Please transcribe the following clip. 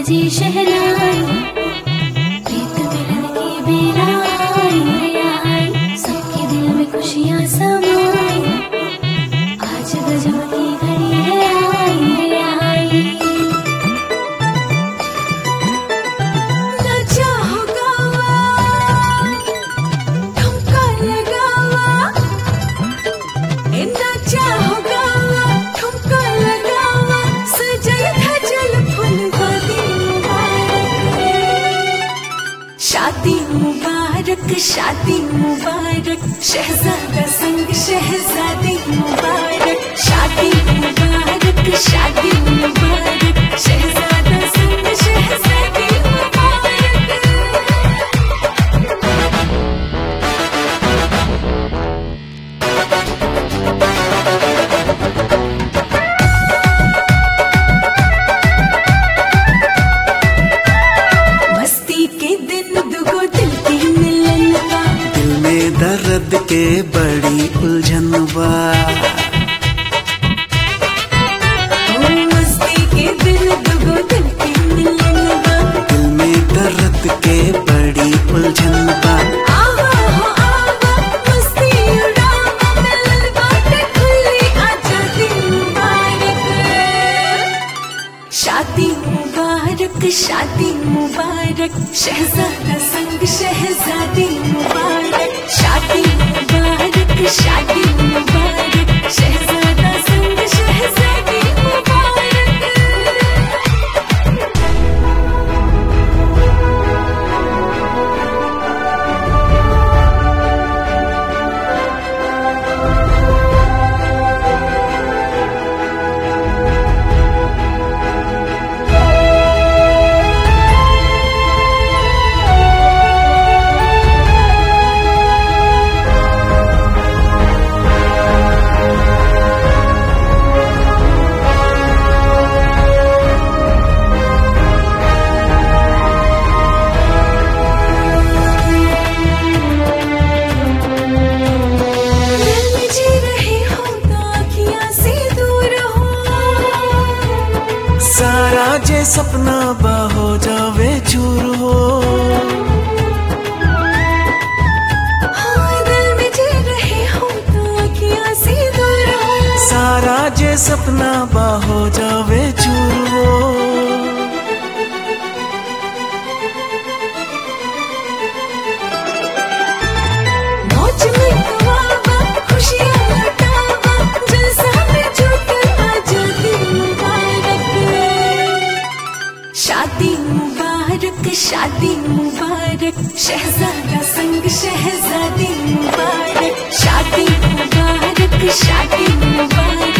बजे शहनाई प्रीत मिलन की बेला आई रे आई सबके दिल में खुशियाँ समाई आज गजब की घड़ी है आई रे आई नचा हो गावा ठुमका लगावा ए नचा हो गावा ठुमका लगावा सजल धजल फुलवादी मुबारक शादी मुबारक शादी मुबारक शहजादा संग शहजादी मुबारक शादी मुबारक शादी मुबारक शहजादा संग शहजादी मुबारक मस्ती के दिन दुगो दिल की मिलन का दिल में दर्द के बड़ी उलझन बा ओ मस्ती के दिन दुगो दिल की मिलन का दिल में दर्द के बड़ी उलझन बा आवा हो आवा मस्ती उड़ावा मिलन बातें खुली आजादी मुबारक शादी मुबारक शादी मुबारक शहजादा संग शहजादी मुबारक शादी मुबारक शादी मुबारक शहजादा संग शहजादी मुबारक दिल में जी रहे हो तो आँखियाँ से दूर हो सारा जे सपना बा हो जावे चूर हो हाँ दिल में जी रहे हो तो आँखियाँ से दूर हो सारा जे सपना बा हो जावे चूर हो मौज में गवावा खुशियाँ लुटावा जलसा में झूठे आजादी मुबारक शादी मुबारक शादी मुबारक शहजादा संग शहजादी मुबारक शादी मुबारक शादी मुबारक